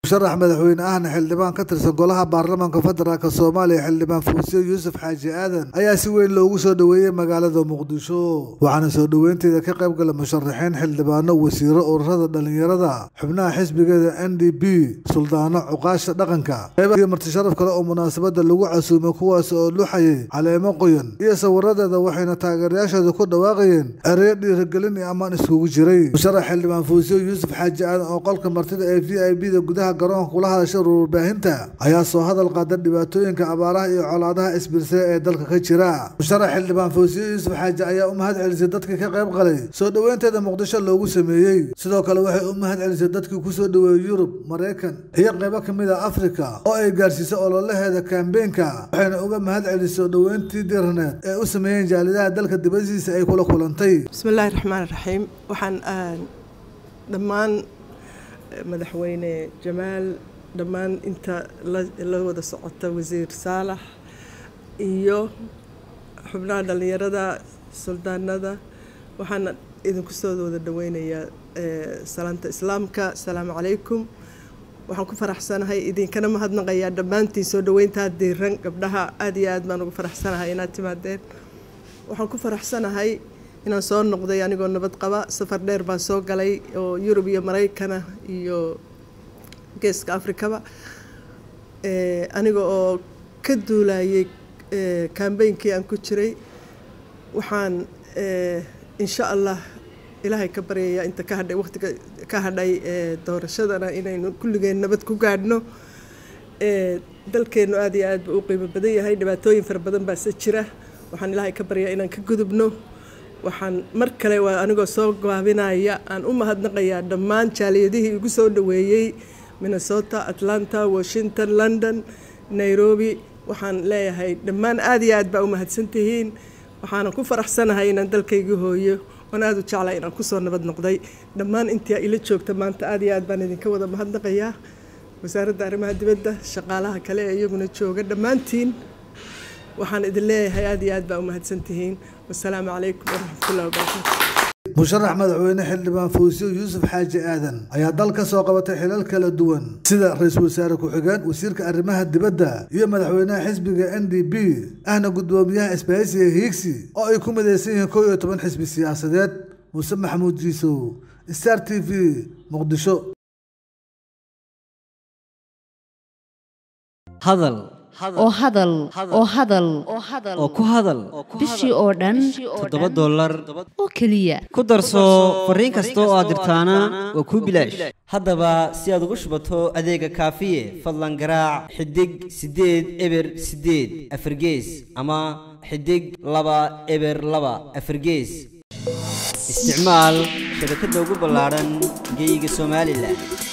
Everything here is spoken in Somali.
musharax madaxweyne ahna xildhibaan ka tirsan golaha baarlamaanka federaalk soomaaliya xildhibaan fuusiyo yuusuf xaaji aadan ayaa si weyn loogu soo dhoweeyey magaalada muqdisho waxaana soo dhoweynteeda ka qayb gala musharaxiin xildhibaano wasiiro ururada dhalinyarada xubnaha xisbigeeda n d b suldaano cuqaasha dhaqanka iyo martisharaf kale oo munaasabada lagu casuumay kuwaas oo luxayay caleemo qoyan iyo sawiradeeda waxayna taageerayaashooda ku dhawaaqayeen ereyo dhiirigelin iyo ammaan iskugu jiray musharax xildhibaan fuusiyo yuusuf xaaji aadan oo qolka martida ee v i b da gudaha garoonka kula hadashay warbaahinta ayaa soo hadal qaada dhibaatooyinka abaaraha iyo colaadaha isbirsay ee dalka ka jira musharax xildhibaan fuusiyo yuusuf xaaji ayaa u mahad celisay dadkii ka qayb qalay soo dhoweynteeda muqdisho loogu sameeyey sidoo kale waxay u mahad celisay dadkii kusoo dhoweeyey yurub maraykan iyo qaybo ka mid a afrika oo ay gaarsiisay ololaheeda kambeenka waxayna uga mahad celisay soo dhoweyntii diirneed ee u sameeyeen jaalidaha dalka dibadiisa ay kula kulantay bismillahi raxmaan raxiim waxaan dhammaan madaxweyne jamaal dhammaan inta la wada socota wasiir saalax iyo xubnaha dhallinyarada suldaanada waxaana idinku soo wada dhaweynayaa salaanta islaamka asalaamu calaykum waxaan ku faraxsanahay idinkana mahadnaqayaa dhammaantiin soo dhaweyntaa diiran gabdhaha aada iyo aad baan ugu faraxsanahay inaad timaadeen waxaan ku faraxsanahay inaan soo noqday anigoo nabad qaba safar dheer baan soo galay oo yurub iyo maraykana iyo geeska afrikaba aniga oo ka duulayay kambeynkii aan ku jiray waxaan insha allah ilaahay ka baryayaa inta ka hadhay waqtiga ka hadhay doorashadana inaynu kulligeen nabad ku gaadhno dalkeennu aada iyo aad buu u qiimo badan yahay dhibaatooyin fara badan baase jira waxaan ilaahay ka baryaa inaan ka gudubno waxaan mar kale waa anigoo soo gaabinaya aan u mahadnaqayaa dhammaan jaaliyadihii igu soo dhoweeyey minnesota atlanta washington london nairobi waxaan leeyahay dhammaan aada iyo aad baa u mahadsantihiin waxaana ku faraxsanahay inaan dalkaygii hooyo oon aada u jeclay inaan kusoo nabad noqday dhammaan intii ila joogta maanta aada iyo aad baan idinka wada mahadnaqayaa wasaaradda arrimaha dibadda shaqaalaha kale ee iyaguna jooga dhammaantiin waxaan idin leeyahay aada iyo aad baa u mahadsantihiin wasalaamu calaykum waraxmatullahi wabarakatu musharax madaxweyne xildhibaan fuusiyo yuusuf xaaji aadan ayaa dal ka soo qabatay xilal kala duwan sida ra-iisul wasaare ku-xigeen wasiirka arrimaha dibadda iyo madaxweynaha xisbiga n d b ahna guddoomiyaha isbaahisiga hiigsi oo ay ku midaysan yihiin kow iyo toban xisbi siyaasadeed muuse maxamuud jiisow star t v muqdisho hadal oo hadal oo hadal oo ku hadal bishii oo dhan toddoba dollar oo keliya ku darso fariin kasta oo aad dirtaana waa kuu bilaash haddaba si aad ugu shubato adeega kaafiye fadlan garaac xidig siddeed eber siddeed afargees ama xidig laba eber laba afargees isticmaal shabakadda ugu ballaadhan geyga somalilan